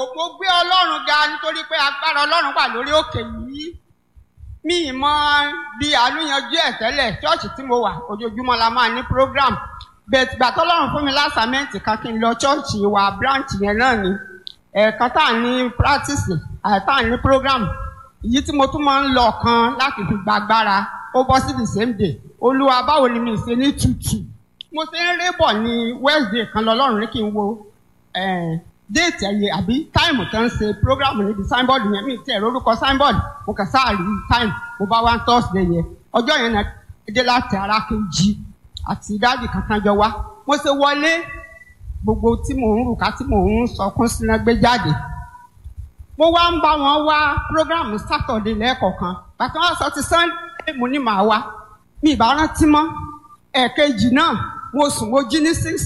mo gbé ọlọ́run ga nítorí pé agbára ọlọ́run wà lórí òkè yìí mi ì mọ bí àánú yanjú ẹ̀ tẹ́lẹ̀ ṣọ́ọ̀ṣì tí mo wà ojoojúmọ́ la máa ní program bẹ́ẹ̀ gbà tọ́lọ́run fún mi lásàmẹ́ǹtì kan kí n lọ ṣọ́ọ̀ṣì wa branch yẹn náà ni ẹ̀ẹ̀kan tá à ní practice àìtá à ní program èyí tí mo tún máa ń lọ kan láti fi gbàgbára ó bọ́ sí the same day olúwa báwo ni mi ṣe ní tutù mo ṣe ń rébọ̀ ní wednesday kan lọ́lọ́run ní kí n wo déètì ẹ̀yẹ àbí táìmù tó ń ṣe prógrámù níbi signboard yẹn mi tẹ̀ lórúkọ signboard mo kàn sáà rí táìmù mo bá wá thursday yẹn ọjọ́ yẹn náà dé láti ara kejì àti dáàbì kankan jọ wá mo ṣe wọlé gbogbo tí mò ń rùkà tí mò ń sọkún síná gbé jáde mo wá ń bá wọn wá prógrámù saturday lẹ́ẹ̀kọ̀kan bàtà wọn sọ ti sunday mo ní màá wá mi ìbá rántí mọ́ ẹ̀ẹ̀kejì náà mo sùn mo jí ní six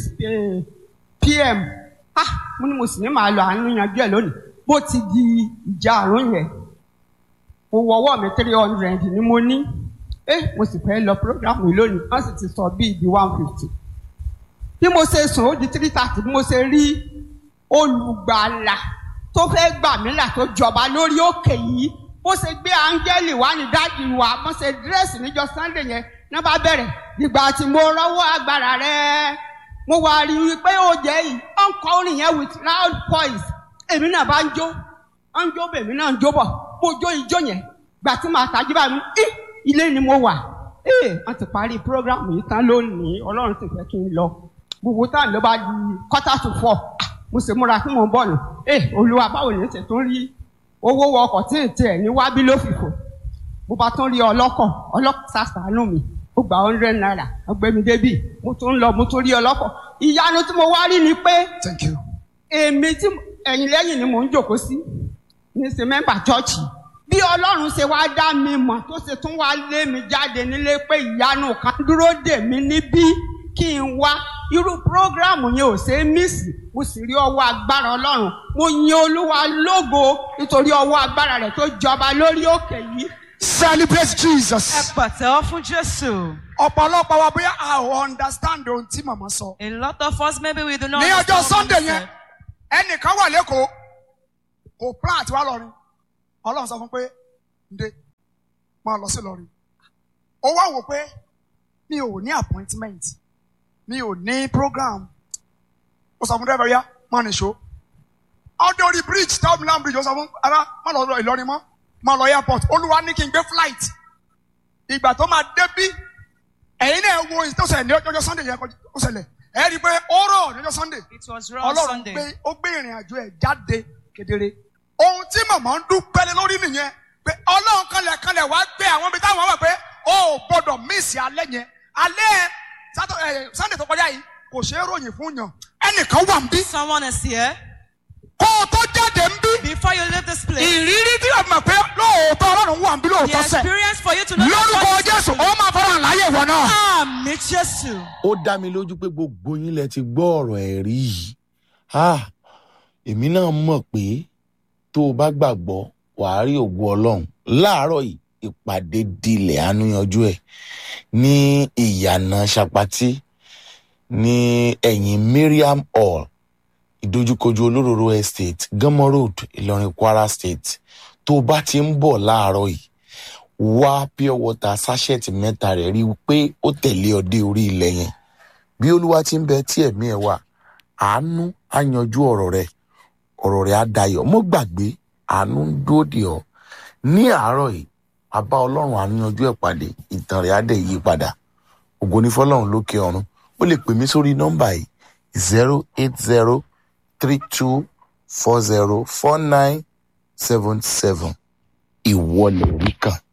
pm ah mo ní mo sì ní màá lọ àánú yanjú ẹ lónìí bó ti di ìjà àrùn yẹn mo wọwọ́ mi three hundred ni mo ní eh mo sì fẹ́ lọ program yìí lónìí wọ́n sì ti sọ bíi di one fifty bí mo ṣe sùn ó di three thirty bí mo ṣe rí olùgbàlà tó fẹ́ gbà mí là tó jọba lórí òkè yìí bó ṣe gbé áńgẹ́lì wá ní dájú wa bó ṣe dírẹ́sì níjọ sunday yẹn náà bá bẹ̀rẹ̀ ìgbà tí mo rọ́wọ́ agbára rẹ̀ mo wá rí i pé ó jẹ́ yìí ó ń kọ orin yẹn with loud voice èmi náà bá ń jó ó ń jó bẹ̀ èmi náà ń jó bọ̀ mo jó ijó yẹn gbà tí màá tajú bá mi í ilé ni mo wà ee wọ́n ti parí program yìí tán lónìí ọlọ́run sì fẹ́ kí n lọ gbogbo táà ló bá di quarter to four mo sì múra fún mo bọ̀ nù ee olúwa báwo ni ṣe tún rí owó wọ ọkọ̀ tí ì tiẹ̀ ní wábí ló fìfò mo bá tún rí ọlọ́kọ̀ ọlọ́kọ̀ sàṣàánú mi ó gba hundred naira ọgbẹ́mi débì mo tún ń lọ mo tún rí ọlọ́kọ̀ ìyanu tí mo wá rí ni pé Thank you. èmi tí ẹ̀yìn lẹ́yìn ni mò ń jòkó sí ní ṣe mẹ́mbà chọ́ọ̀chì bí ọlọ́run ṣe wá dá mi mọ̀ tó ṣe tún wá lé mi jáde nílé pé ìyanu kan dúró dè mí níbí kí n wá irú prógráàmù yẹn ò ṣe é mísì mo sì rí ọwọ́ agbára ọlọ́run mo yin olúwa lógo nítorí ọwọ́ agbára rẹ̀ tó jọba lórí òkè yìí Celebrate Ẹ Jesus. pàtẹ́wọ́ fún Jésù. Ọ̀pọ̀lọpọ̀ wa bóyá a ò understand ohun tí màmá sọ. A lot of us maybe we do not Ní ọjọ́ understand what Sunday he yẹn, said. ẹnìkan wà lẹ́kọ̀ọ́, kò plan àti wá lọ́rin. Ọlọ́run sọ fún pé, ǹde, máa lọ sí lọ́rin. Ó wá wò pé mi ò ní appointment, mi ò ní program. Ó sọ fún dẹ́rẹ́bẹ̀rẹ́ yá, máa nìṣó. Ọdún orí bridge, Town Milan bridge, ó sọ fún ara, má lọ lọ Ìlọrin mọ́, má lọ airport. Olúwa ní kí n gbé flight. Ìgbà tó máa débí, ẹ̀yin náà wo ìtò ṣẹlẹ̀ ní ọjọ́ Sunday yẹn ó ṣẹlẹ̀. Ẹ rí i pé ó rọ̀ ní ọjọ́ Sunday. It was raw Ọlọ́run Sunday. gbé ó gbé ìrìn àjò ẹ̀ jáde kedere. Ohun tí màmá ń dúpẹ́ lé lórí nìyẹn pé Ọlọ́run kanlẹ̀ kanlẹ̀ wá gbé àwọn ibi táwọn wà pé ó ò gbọ́dọ̀ míìsì alẹ́ yẹn. Alẹ́ Sátọ̀- ẹ̀, Sunday tó kọjá yìí kò ṣeé ròyìn fún yàn. Ẹnìkan wà ń bí. Someone is here. Kó o tó jáde ń bí. Before you leave this place, Ìrírí tí o mọ̀ pé lóòótọ́ Ọlọ́run wà ń bí the lóòótọ́ sẹ̀. experience for you to know that Lórúkọ God is Jésù, with ó you. máa fọ́nrán láyé ìwọ náà. Àmì Jésù. ó dá mi lójú pé gbogbo yín lẹ ti gbọ́ ọ̀rọ̀ ẹ̀rí yìí Ah, èmi náà mọ̀ pé tó o bá gbàgbọ́ wàá rí ògo ọlọ́run láàárọ̀ yìí ìpàdé dilẹ̀ àánúyanjú ẹ̀ ní ìyànà ṣapati ní ẹ̀yìn Miriam hall ìdojúkojú olóróró estate gánmọ́ road ìlọrin kwara state tó o bá ti ń bọ̀ láàárọ̀ yìí wá pure water sachet mẹ́ta rẹ̀ rí i pé ó tẹ̀lé ọ dé orí ilẹ̀ yẹn bí olúwa ti ń bẹ tí ẹ̀mí ẹ̀ wà àánú á yanjú ọ̀rọ̀ rẹ̀ ọ̀rọ̀ rẹ̀ á dayọ̀ mọ́ gbàgbé àánú ń dúró dè ọ́ ní àárọ̀ yìí àbá ọlọ́run àánú yanjú ẹ̀ pàdé ìtàn rẹ̀ á dẹ̀ yí padà ògo ní fọlọ́run lókè ọ̀run ó lè pè mí sórí nọ́mbà yìí zero eight zero three two four zero four nine seven seven ìwọlẹ̀ rí kan